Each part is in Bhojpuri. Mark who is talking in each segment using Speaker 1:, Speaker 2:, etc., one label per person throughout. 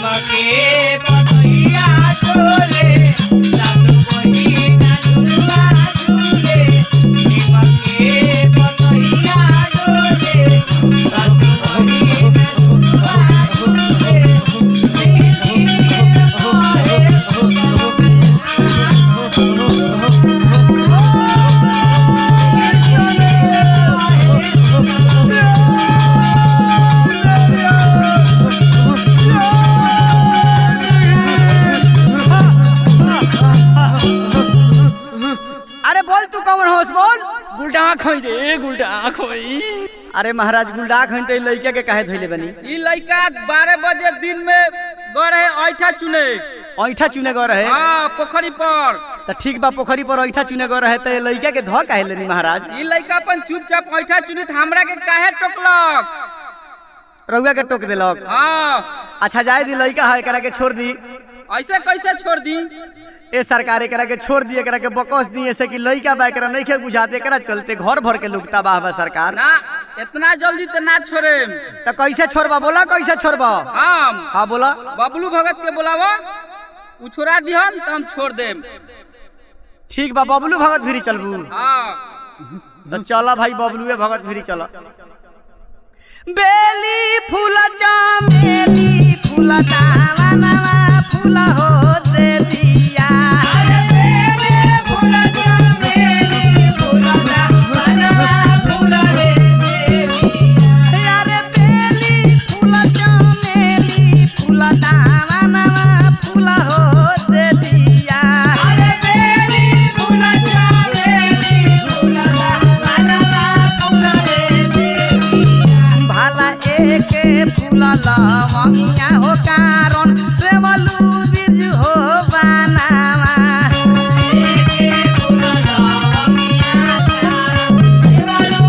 Speaker 1: निमके पतैया डोले सात बहिना झुलवा झूले निमके पतैया डोले सात बहिना झुलवा झूले
Speaker 2: अरे बोल तू कौन होस बोल
Speaker 3: गुलडा खोई रे गुलडा खोई
Speaker 2: अरे महाराज गुलडा खन ते लइका के काहे धइले बनी
Speaker 3: ई लइका बारह बजे दिन में गए है ऐठा चुने
Speaker 2: ऐठा चुने गो रहे
Speaker 3: हाँ पोखरी पर
Speaker 2: त ठीक बा पोखरी पर ऐठा चुने गो रहे त लइका के ध काहे लेनी महाराज
Speaker 3: ई लइका अपन चुपचाप ऐठा चुनी त हमरा के काहे टोकलक
Speaker 2: रउआ के टोक देलक
Speaker 3: हाँ
Speaker 2: अच्छा जाए दी लइका है एकरा के छोड़ दी
Speaker 3: ऐसे कैसे छोड़ दी
Speaker 2: ए सरकार एकरा के छोड़ दी एकरा के बकस दी ऐसे कि लइका बा एकरा नइखे बुझाते एकरा चलते घर भर के लुकता बा बा सरकार
Speaker 3: ना इतना जल्दी तो ना छोड़े
Speaker 2: त कैसे छोड़बा बोला कैसे छोड़बा
Speaker 3: हम
Speaker 2: हाँ बोला
Speaker 3: बबलू भगत के बुलावा उ छोड़ा दिहन त हम छोड़ देम
Speaker 2: ठीक बा बबलू भगत भिरी चलबू
Speaker 3: हाँ
Speaker 2: तो चला भाई बबलुए भगत भिरी चला बेली फूल चमेली फूल दावनवा फूल हो दे दिया
Speaker 1: अरे बेले फूल चमेली फूल दावनवा फूल रे देविया
Speaker 2: अरे बेली फूल चमेली फूल दावनवा फूल हो दे दिया
Speaker 1: अरे बेली फूल चमेली फूल दावनवा फूल रे देविया
Speaker 2: भाला एके फूल लवंगिया हो कारण सेवलू बीज हो बनावा
Speaker 1: एके फूल लवंगिया चारो सेवलो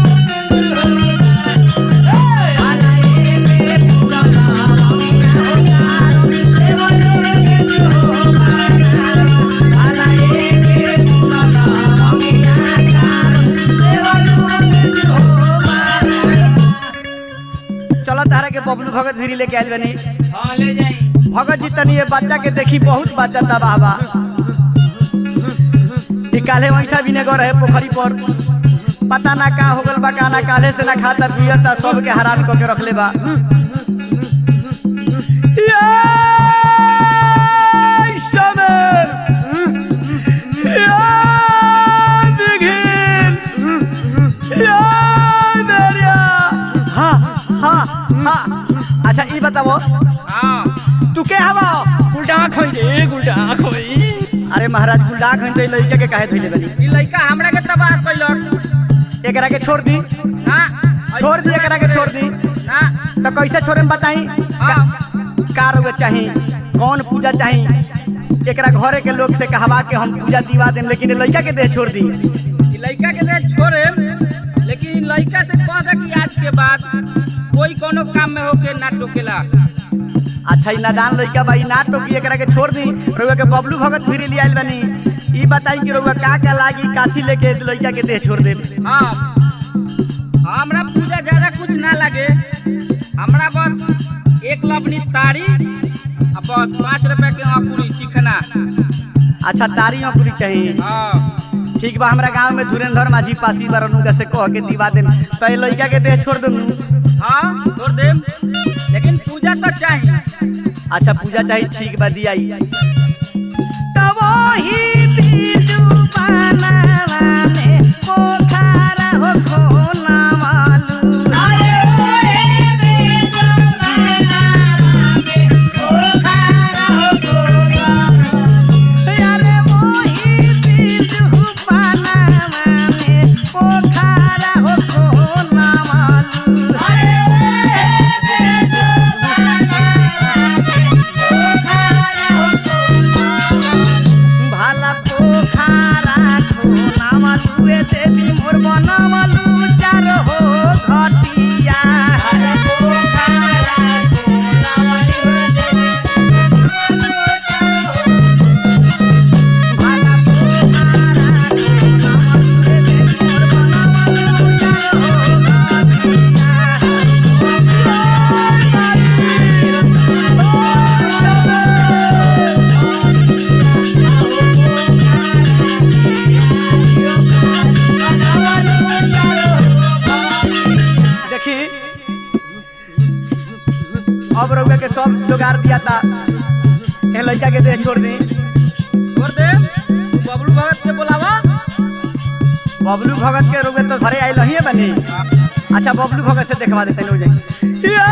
Speaker 2: भाला एके फूल लवंगिया हो कारण सेवलू बीज हो बनावा भाला एके फूल लवंगिया कारण सेवलू बीज हो बनावा चलो तारा के बबलू भगत भिरी लेके आइल बनी
Speaker 1: हाँ ले जाई
Speaker 2: भगत जी तनी ये बच्चा के देखी बहुत बच्चा था बाबा ई काले वैठा भी ने गो रहे पोखरी पर पता ना का हो गल बा का ना काले से ना खाता पियता सब के हराम क के रखले बा या शबर या दिघिल या दरिया हा हा हा अच्छा ई बताओ
Speaker 3: हाँ
Speaker 2: तू के हवा
Speaker 3: गुलडा खोई रे गुलडा खोई
Speaker 2: अरे महाराज गुलडा घंटे लइका के काहे धइले बनी
Speaker 3: ई लइका हमरा के तबाह कैलक
Speaker 2: एकरा के छोड़ दी
Speaker 3: ना
Speaker 2: छोड़ दी एकरा के छोड़ दी
Speaker 3: ना
Speaker 2: तो कैसे छोड़े में बताई
Speaker 3: हाँ
Speaker 2: का रोग चाही कौन पूजा चाही एकरा घरे के लोग से कहवा के हम पूजा दिवा देम लेकिन ये लइका के देह छोड़ दी
Speaker 3: ई लइका के दे छोड़े लेकिन ई लइका से कह दे कि आज के बाद कोई कोनो काम में होके ना टोकेला
Speaker 2: अच्छा ई नादान लइका बा ई ना टोकी एकरा के छोड़ दी रोगा के बबलू भगत फिरी ले आइल बनी ई बताई कि रोगा का का लागी काथी लेके लइका के देह छोड़ देम
Speaker 3: हाँ हमरा पूजा ज्यादा कुछ ना लगे हमरा बस एक लवनी तारी आ बस पाँच रुपए के अंकुरी चिकना
Speaker 2: अच्छा तारी अंकुरी चाहिए
Speaker 3: हाँ
Speaker 2: ठीक बा हमरा गांव में धुरेंद्र माझी पासी बारनु से कह के दिवा देम तो ये लइका के देह छोड़ देम
Speaker 3: हाँ छोड़ देम लेकिन पूजा तो चाहिए
Speaker 2: अच्छा पूजा चाहिए ठीक बा दिया तब ही बीजू बनावा में पोखरा हो खोना वालू
Speaker 1: अरे ओए बेजो बनावा में ओखारा हो गोरा
Speaker 2: अरे वही बीजू बनावा में पोखरा हो खोना वालू
Speaker 1: अरे ओए बेजो बनावा में ओखारा हो गोरा
Speaker 2: भाला पोखरा खोना होकर के सब जुगाड़ दिया था ए लड़का के दे छोड़ दी
Speaker 3: छोड़ दे बबलू भगत के बुलावा
Speaker 2: बबलू भगत के रोगे तो घरे आइल ही बनी अच्छा बबलू भगत से देखवा देते हो जाए ये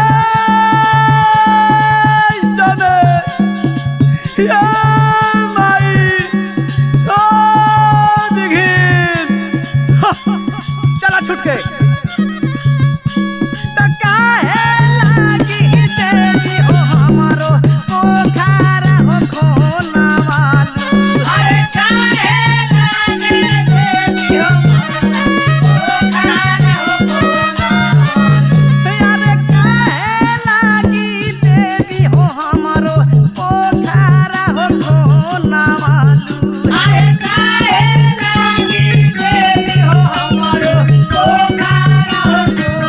Speaker 2: सोने ये माई ओ दिखिन चला छूट के त काहे लागी देवी हो हमरो पोखरा हो खोना वालू
Speaker 1: अरे काहे लागे देवी हो पोखरा हो
Speaker 2: अरे काहे लागी देवी हो हमरो पोखरा हो खोना वालू
Speaker 1: अरे काहे लागे देवी हो हमरो पोखरा हो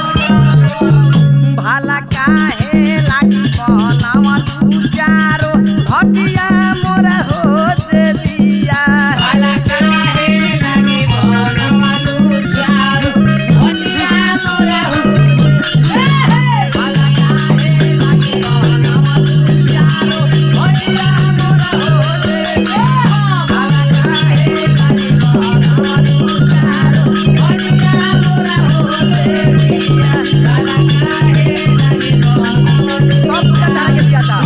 Speaker 2: भाला काहे लागी बनावा तू चारो हटिया मोरा हो देविया
Speaker 1: काला काहे लागे बनवालू चारो हटिया मोरा हो
Speaker 2: भाला काहे लागी बनावा तू चारो हटिया मोरा हो देविया भाला काहे लागी बनावा तू चारो हटिया मोरा हो देविया भाला काहे लागी बनावा सब कटा के दिया था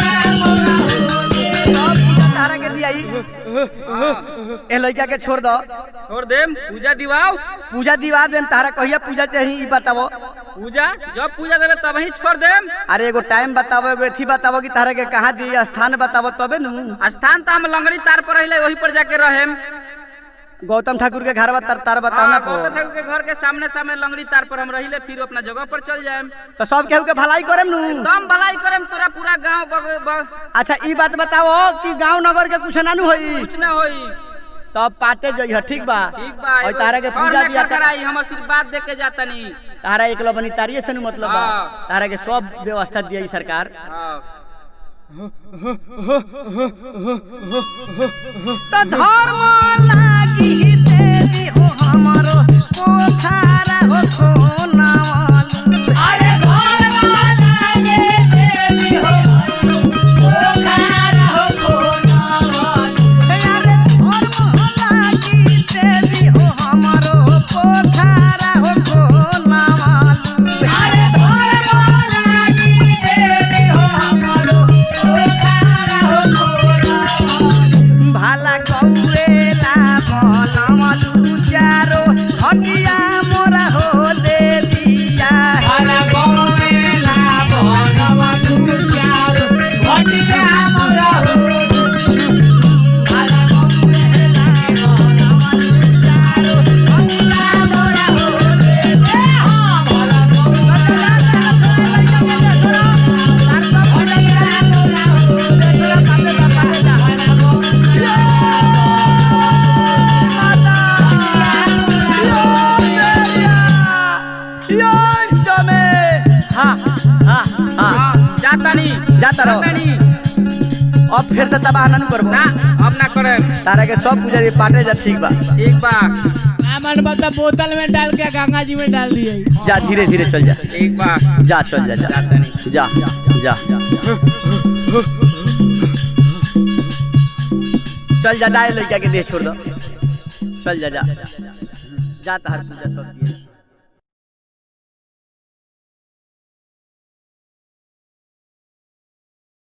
Speaker 2: सब तारा के दिया ए लड़का के छोड़ दो
Speaker 3: छोड़ दे पूजा दिवाओ
Speaker 2: पूजा दीवा देम तारा कहिया पूजा चाहिए ई बतावो
Speaker 3: पूजा जब पूजा देवे तब ही छोड़ दे
Speaker 2: अरे एगो टाइम बतावो एगो एथी बतावो कि तारा के कहाँ दी स्थान बतावो तबे नु
Speaker 3: स्थान तो हम लंगड़ी तार पर रहिले वही पर जाके रहेम
Speaker 2: गौतम ठाकुर के घर तार तार बताना
Speaker 3: हाँ,
Speaker 2: को
Speaker 3: गौतम ठाकुर के घर के सामने सामने लंगड़ी तार पर हम रहिले फिर अपना जगह पर चल जाएम
Speaker 2: तो सब केहू के भलाई करेम नु
Speaker 3: दम भलाई करेम तोरा पूरा गांव बग, बग,
Speaker 2: अच्छा ई बात बतावो कि गांव नगर के कुछ नानू होई
Speaker 3: कुछ न होई
Speaker 2: तब पाटे जइह ठीक बा
Speaker 3: ठीक बा
Speaker 2: और
Speaker 3: एगो
Speaker 2: तारा के
Speaker 3: घर
Speaker 2: पूजा
Speaker 3: में
Speaker 2: दिया
Speaker 3: कर कराई हम आशीर्वाद दे के जाता नहीं
Speaker 2: तारा एक बनी तारिये से नु मतलब बा
Speaker 3: हाँ।
Speaker 2: तारा के सब व्यवस्था दिया सरकार
Speaker 3: हाँ।
Speaker 2: त धर्म लागी देवी हो हमरो पोखरा हो सोनावालू
Speaker 1: अरे भगवान लागे देवी हो पोखरा हो कोनावालू
Speaker 2: अरे धर्म लागी देवी हो हमरो पोखरा हो सोनावालू
Speaker 1: अरे भगवान लागे देवी हो हमरो पोखरा हो कोनावालू
Speaker 2: भाला कौएला बनवालू चारो हटिया मोरा हो देविया
Speaker 1: भला गोवेला बनवालू चारो हटिया मोरा हो भला गोवेला बनवालू चारो हटिया मोरा हो रे हो भला गोवेला हटिया मोरा हो भला गोवेला
Speaker 2: हाँ हाँ हाँ
Speaker 3: हाँ, जाता नहीं
Speaker 2: जाता रहो।
Speaker 3: नहीं
Speaker 2: अब फिर से तबाह न करबो
Speaker 3: ना अब ना करे
Speaker 2: तारा के सब पूजा पाटे जा ठीक बा
Speaker 3: ठीक बा
Speaker 4: सामान मतलब बोतल में डाल के गंगा जी में डाल दिए
Speaker 2: जा धीरे धीरे चल जा
Speaker 3: ठीक बा
Speaker 2: जा चल जा जा
Speaker 3: जाता नहीं
Speaker 2: जा जा चल जा डाय लड़का के देह छोड़ दो चल जा जा जा तार पूजा सब दिए